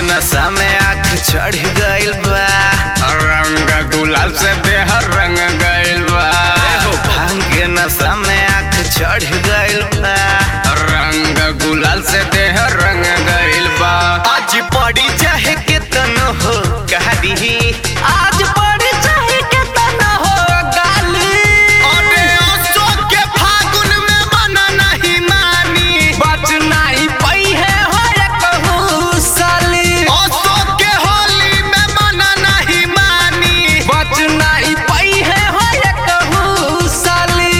नशा में आँख चढ़ गइल बा रंग गुलाल से देह रंग गइल बा हो भांग के नशा में आँख चढ़ गइल बा रंग गुलाल से देह रंग गइल बा आज पड़ी चाहे के तनो हो गाली आज पड़ी चाहे के तनो हो गाली अरे अशोक के फागुन में मना नहीं मानी बच नहीं पई है हो रे कहू साली अशोक के होली में मना नहीं मानी बच नहीं पई है हो रे कहू साली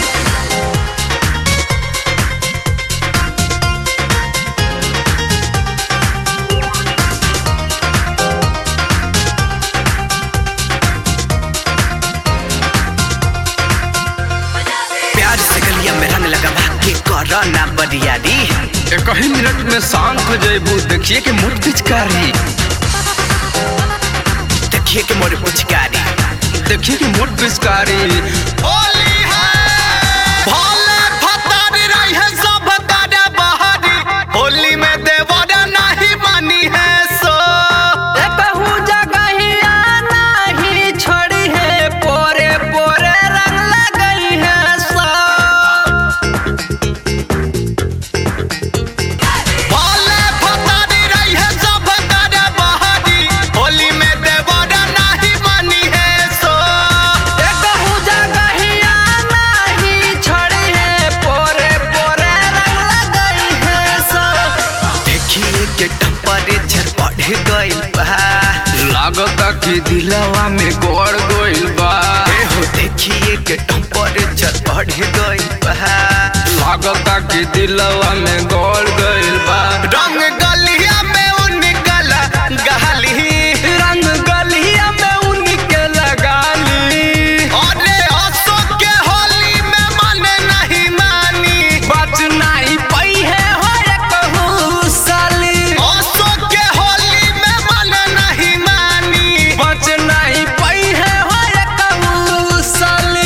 प्यार से गलिया में रंग लगा के करो ना बरियारी एक ही मिनट में शांत हो जाइबू देखिए कि मोट पिचकारी देखिए कि मोर पुचकारी देखिए कि मोट पिचकारी होली है भोले फतारी रही है सब तारे बहारी होली में देवरा नहीं मानी है सो कहू जगहिया नहीं छोड़ी है पोरे पोरे रंग लगई है सो भोले फतारी रही है सब तारे बहारी होली में देवरा नहीं मानी है सो कहू जगहिया नहीं छोड़ी है पोरे पोरे रंग लगई है सो देखिए के टेम्परेचर बढ़ गइल बा लागता कि दिलवा में गोड़ गोइल बा ए हो देखिए के टेम्परेचर बढ़ गइल बा लागता कि दिलवा में गोड़ गइल बा रंग गलिया में उनकला गाली रंग गलिया में उनके लगाली अरे अशोक के होली में मन नहीं मानी बच नहीं पई है हो रे कहू साली अशोक के होली में मन नहीं मानी बच नहीं पई है हो रे कहू साली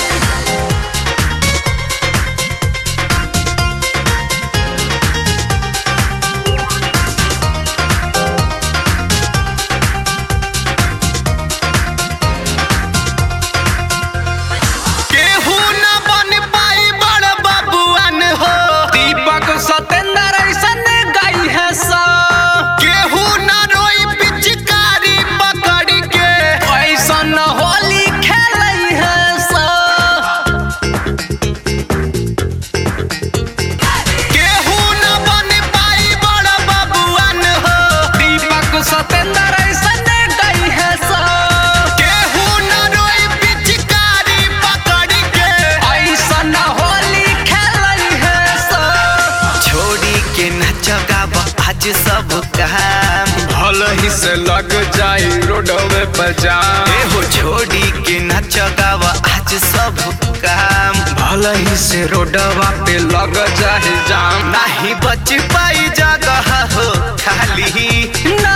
केहू न बन पाई बड़ बबुआन हो दीपक सतेंद्र ऐसन गई है सा केहू न रोई पिचकारी पकड़ के ऐसन होली खेलई है सा केहू न बन पाई बड़ बबुआन हो दीपक सतेंद्र ऐसन गई है सा केहू न रोई पिचकारी पकड़ के ऐसन होली खेलई है सा छोड़ी के नचगाव आज सब काम भल ही से लग जाई रोडवे पर जाम ए हो छोड़ी के नचगाव आज सब काम भल ही से रोडवा पे लग जाए जाम नहीं बच पाई जगह हो खाली